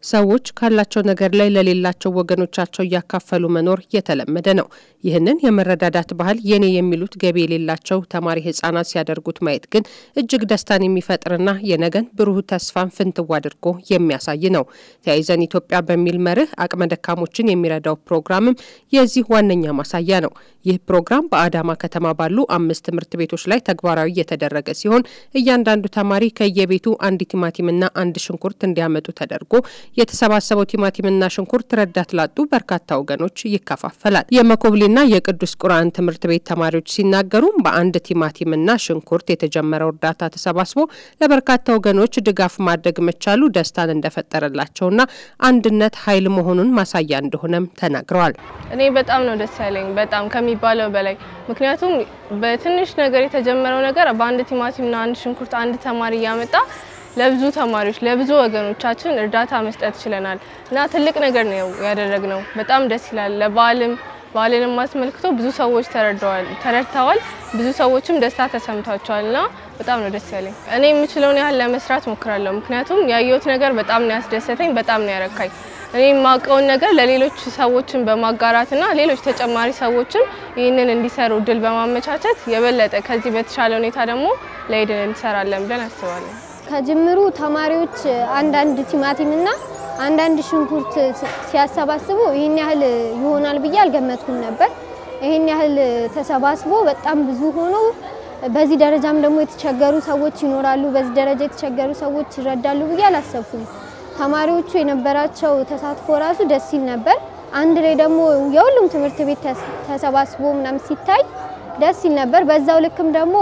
ሰዎች ካላቸው ነገር ላይ ለሌላቸው ወገኖቻቸው እያካፈሉ መኖር የተለመደ ነው። ይህንን የመረዳዳት ባህል የኔ የሚሉት ገቢ የሌላቸው ተማሪ ህጻናት ሲያደርጉት ማየት ግን እጅግ ደስታን የሚፈጥርና የነገን ብሩህ ተስፋን ፍንትው አድርጎ የሚያሳይ ነው። ተያይዘን ኢትዮጵያ በሚል መርህ አቅመ ደካሞችን የሚረዳው ፕሮግራምም የዚህ ዋነኛ ማሳያ ነው። ይህ ፕሮግራም በአዳማ ከተማ ባሉ አምስት ትምህርት ቤቶች ላይ ተግባራዊ የተደረገ ሲሆን እያንዳንዱ ተማሪ ከየቤቱ አንድ ቲማቲምና አንድ ሽንኩርት እንዲያመጡ ተደርጎ የተሰባሰበው ቲማቲምና ሽንኩርት ረዳት ላጡ በርካታ ወገኖች ይከፋፈላል። የመኮብሌና የቅዱስ ቁርአን ትምህርት ቤት ተማሪዎች ሲናገሩም በአንድ ቲማቲምና ሽንኩርት የተጀመረው እርዳታ ተሰባስቦ ለበርካታ ወገኖች ድጋፍ ማድረግ መቻሉ ደስታን እንደፈጠረላቸውና አንድነት ኃይል መሆኑን ማሳያ እንደሆነም ተናግረዋል። እኔ በጣም ነው ደስ ያለኝ በጣም ከሚባለው በላይ ምክንያቱም በትንሽ ነገር የተጀመረው ነገር በአንድ ቲማቲምና አንድ ሽንኩርት አንድ ተማሪ እያመጣ ለብዙ ተማሪዎች ለብዙ ወገኖቻችን እርዳታ መስጠት ችለናል እና ትልቅ ነገር ነው ያደረግነው። በጣም ደስ ይላል። ለበዓልም በዓልንም አስመልክቶ ብዙ ሰዎች ተረድተዋል። ብዙ ሰዎችም ደስታ ተሰምቷቸዋል እና በጣም ነው ደስ ያለኝ። እኔ የምችለውን ያህል ለመስራት ሞክራለሁ። ምክንያቱም ያየሁት ነገር በጣም ነው ያስደሰተኝ፣ በጣም ነው ያረካኝ። እኔ የማውቀውን ነገር ለሌሎች ሰዎችን በማጋራትና ሌሎች ተጨማሪ ሰዎችም ይህንን እንዲሰሩ እድል በማመቻቸት የበለጠ ከዚህ በተሻለ ሁኔታ ደግሞ ለኢድን እንሰራለን ብለን አስባለን። ከጅምሩ ተማሪዎች አንዳንድ ቲማቲምና አንዳንድ ሽንኩርት ሲያሰባስቡ ይህን ያህል ይሆናል ብዬ አልገመትኩም ነበር። ይህን ያህል ተሰባስቦ በጣም ብዙ ሆኖ በዚህ ደረጃም ደግሞ የተቸገሩ ሰዎች ይኖራሉ፣ በዚህ ደረጃ የተቸገሩ ሰዎች ይረዳሉ ብዬ አላሰብኩም። ተማሪዎቹ የነበራቸው ተሳትፎ ራሱ ደስ ይል ነበር። አንድ ላይ ደግሞ የሁሉም ትምህርት ቤት ተሰባስቦ ምናምን ሲታይ ደስ ይል ነበር። በዛው ልክም ደግሞ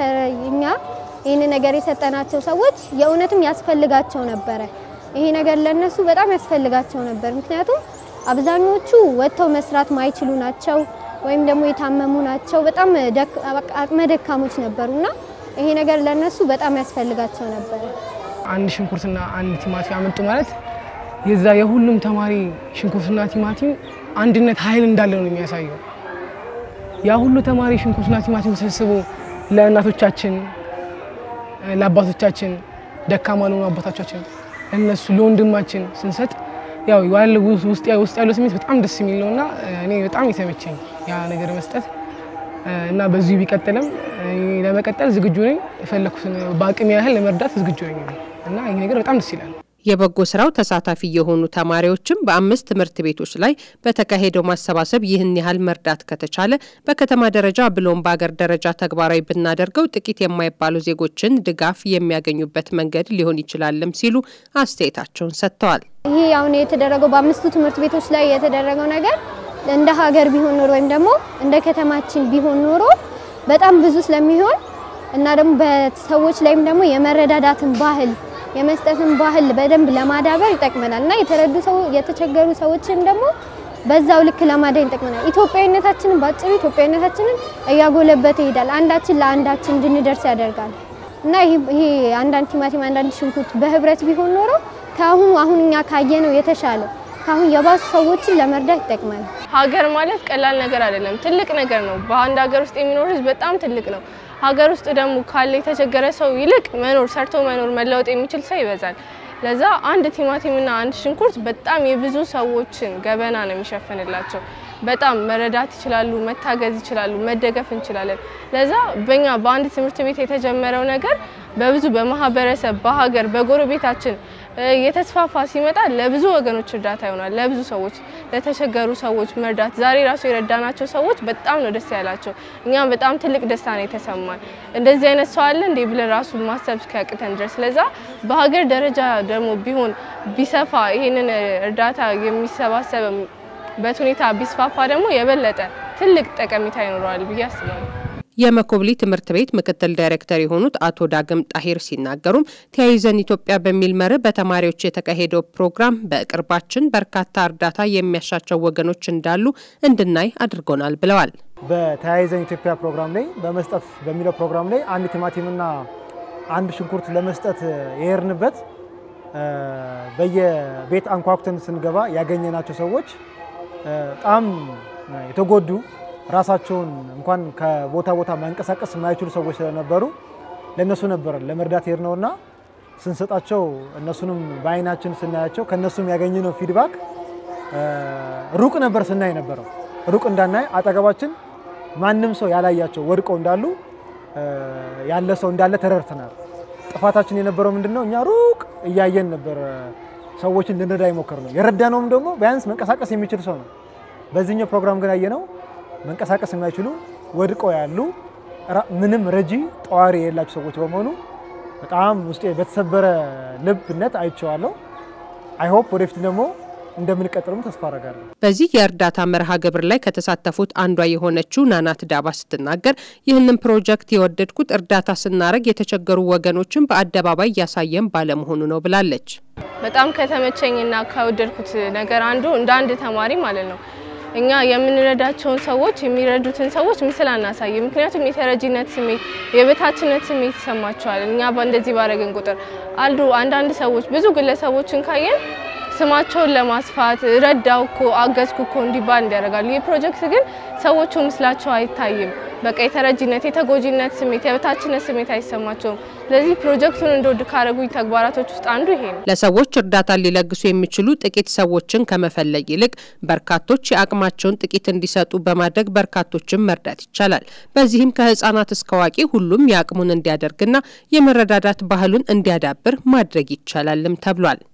እኛ ይህን ነገር የሰጠናቸው ሰዎች የእውነትም ያስፈልጋቸው ነበረ። ይሄ ነገር ለነሱ በጣም ያስፈልጋቸው ነበር። ምክንያቱም አብዛኞቹ ወጥተው መስራት ማይችሉ ናቸው፣ ወይም ደግሞ የታመሙ ናቸው። በጣም አቅመ ደካሞች ነበሩና ይሄ ነገር ለነሱ በጣም ያስፈልጋቸው ነበር። አንድ ሽንኩርትና አንድ ቲማቲም አመጡ ማለት የዛ የሁሉም ተማሪ ሽንኩርትና ቲማቲም አንድነት ኃይል እንዳለው ነው የሚያሳየው። ያ ሁሉ ተማሪ ሽንኩርትና ቲማቲም ተሰብስቦ ለእናቶቻችን ለአባቶቻችን ደካማ ለሆኑ አባቶቻችን እነሱ ለወንድማችን ስንሰጥ ያው ያለው ውስጥ ያለው ስሜት በጣም ደስ የሚል ነውና እኔ በጣም የተመቸኝ ያ ነገር መስጠት እና በዚሁ ቢቀጥልም ለመቀጠል ዝግጁ ነኝ። የፈለኩትን በአቅም ያህል ለመርዳት ዝግጁ ነኝ እና ይህ ነገር በጣም ደስ ይላል። የበጎ ስራው ተሳታፊ የሆኑ ተማሪዎችም በአምስት ትምህርት ቤቶች ላይ በተካሄደው ማሰባሰብ ይህን ያህል መርዳት ከተቻለ በከተማ ደረጃ ብሎም በአገር ደረጃ ተግባራዊ ብናደርገው ጥቂት የማይባሉ ዜጎችን ድጋፍ የሚያገኙበት መንገድ ሊሆን ይችላልም ሲሉ አስተያየታቸውን ሰጥተዋል። ይህ አሁን የተደረገው በአምስቱ ትምህርት ቤቶች ላይ የተደረገው ነገር እንደ ሀገር ቢሆን ኖሮ ወይም ደግሞ እንደ ከተማችን ቢሆን ኖሮ በጣም ብዙ ስለሚሆን እና ደግሞ በሰዎች ላይም ደግሞ የመረዳዳትን ባህል የመስጠትን ባህል በደንብ ለማዳበር ይጠቅመናል እና የተረዱ ሰው የተቸገሩ ሰዎችን ደግሞ በዛው ልክ ለማዳን ይጠቅመናል። ኢትዮጵያዊነታችንን ባጭሩ ኢትዮጵያዊነታችንን እያጎለበተ ይሄዳል። አንዳችን ለአንዳችን እንድንደርስ ያደርጋል እና ይሄ አንዳንድ ቲማቲም አንዳንድ ሽንኩርት በህብረት ቢሆን ኖሮ ከአሁኑ አሁን እኛ ካየነው የተሻለ ከአሁን የባሱ ሰዎችን ለመርዳት ይጠቅማል። ሀገር ማለት ቀላል ነገር አይደለም፣ ትልቅ ነገር ነው። በአንድ ሀገር ውስጥ የሚኖር ህዝብ በጣም ትልቅ ነው። ሀገር ውስጥ ደግሞ ካለ የተቸገረ ሰው ይልቅ መኖር ሰርቶ መኖር መለወጥ የሚችል ሰው ይበዛል። ለዛ አንድ ቲማቲምና አንድ ሽንኩርት በጣም የብዙ ሰዎችን ገበና ነው የሚሸፍንላቸው። በጣም መረዳት ይችላሉ፣ መታገዝ ይችላሉ፣ መደገፍ እንችላለን። ለዛ በእኛ በአንድ ትምህርት ቤት የተጀመረው ነገር በብዙ በማህበረሰብ በሀገር በጎረቤታችን የተስፋፋ ሲመጣ ለብዙ ወገኖች እርዳታ ይሆናል። ለብዙ ሰዎች ለተቸገሩ ሰዎች መርዳት ዛሬ ራሱ የረዳናቸው ሰዎች በጣም ነው ደስ ያላቸው። እኛም በጣም ትልቅ ደስታ ነው የተሰማን። እንደዚህ አይነት ሰው አለ እንዴ ብለን ራሱ ማሰብ እስኪያቅተን ድረስ። ለዛ በሀገር ደረጃ ደግሞ ቢሆን ቢሰፋ ይሄንን እርዳታ የሚሰባሰብበት ሁኔታ ቢስፋፋ ደግሞ የበለጠ ትልቅ ጠቀሜታ ይኖረዋል ብዬ አስባለሁ። የመኮብሊ ትምህርት ቤት ምክትል ዳይሬክተር የሆኑት አቶ ዳግም ጣሂር ሲናገሩም ተያይዘን ኢትዮጵያ በሚል መርህ በተማሪዎች የተካሄደው ፕሮግራም በቅርባችን በርካታ እርዳታ የሚያሻቸው ወገኖች እንዳሉ እንድናይ አድርጎናል ብለዋል። በተያይዘን ኢትዮጵያ ፕሮግራም ላይ በመስጠት በሚለው ፕሮግራም ላይ አንድ ቲማቲምና አንድ ሽንኩርት ለመስጠት የሄድንበት በየቤት አንኳኩተን ስንገባ ያገኘናቸው ሰዎች በጣም የተጎዱ ራሳቸውን እንኳን ከቦታ ቦታ ማንቀሳቀስ የማይችሉ ሰዎች ስለነበሩ ለእነሱ ነበር ለመርዳት ሄድ ነውና ስንሰጣቸው እነሱንም በአይናችን ስናያቸው ከእነሱም ያገኘነው ፊድባክ ሩቅ ነበር ስናይ ነበረው። ሩቅ እንዳናይ አጠገባችን ማንም ሰው ያላያቸው ወድቀው እንዳሉ ያለ ሰው እንዳለ ተረድተናል። ጥፋታችን የነበረው ምንድነው? እኛ ሩቅ እያየን ነበር ሰዎችን ልንረዳ ይሞክር ነው። የረዳነውም ደግሞ ቢያንስ መንቀሳቀስ የሚችል ሰው ነው። በዚህኛው ፕሮግራም ግን ያየነው መንቀሳቀስ የማይችሉ ወድቀው ያሉ ምንም ረጂ ጠዋሪ የሌላቸው ሰዎች በመሆኑ በጣም ውስጤ በተሰበረ ልብነት አይቼዋለሁ። አይሆፕ ወደፊት ደግሞ እንደምንቀጥልም ተስፋ አረጋለሁ። በዚህ የእርዳታ መርሃ ግብር ላይ ከተሳተፉት አንዷ የሆነችው ናናት ዳባ ስትናገር ይህንን ፕሮጀክት የወደድኩት እርዳታ ስናደርግ የተቸገሩ ወገኖችን በአደባባይ እያሳየን ባለመሆኑ ነው ብላለች። በጣም ከተመቸኝና ከወደድኩት ነገር አንዱ እንደ አንድ ተማሪ ማለት ነው እኛ የምንረዳቸውን ሰዎች የሚረዱትን ሰዎች ምስል አናሳይ። ምክንያቱም የተረጂነት ስሜት የበታችነት ስሜት ይሰማቸዋል። እኛ በእንደዚህ ባረግን ቁጥር አሉ አንዳንድ ሰዎች ብዙ ግለሰቦችን ካየን ስማቸውን ለማስፋት ረዳው እኮ አገዝኩ እኮ እንዲባል እንዲያደርጋሉ። ይህ ፕሮጀክት ግን ሰዎቹ ምስላቸው አይታይም። በቃ የተረጂነት የተጎጂነት ስሜት የበታችነት ስሜት አይሰማቸውም። ስለዚህ ፕሮጀክቱን እንደወድ ካደረጉኝ ተግባራቶች ውስጥ አንዱ ይሄ ነው። ለሰዎች እርዳታ ሊለግሱ የሚችሉ ጥቂት ሰዎችን ከመፈለግ ይልቅ በርካቶች የአቅማቸውን ጥቂት እንዲሰጡ በማድረግ በርካቶችን መርዳት ይቻላል። በዚህም ከህጻናት እስከ አዋቂ ሁሉም የአቅሙን እንዲያደርግና የመረዳዳት ባህሉን እንዲያዳብር ማድረግ ይቻላልም ተብሏል።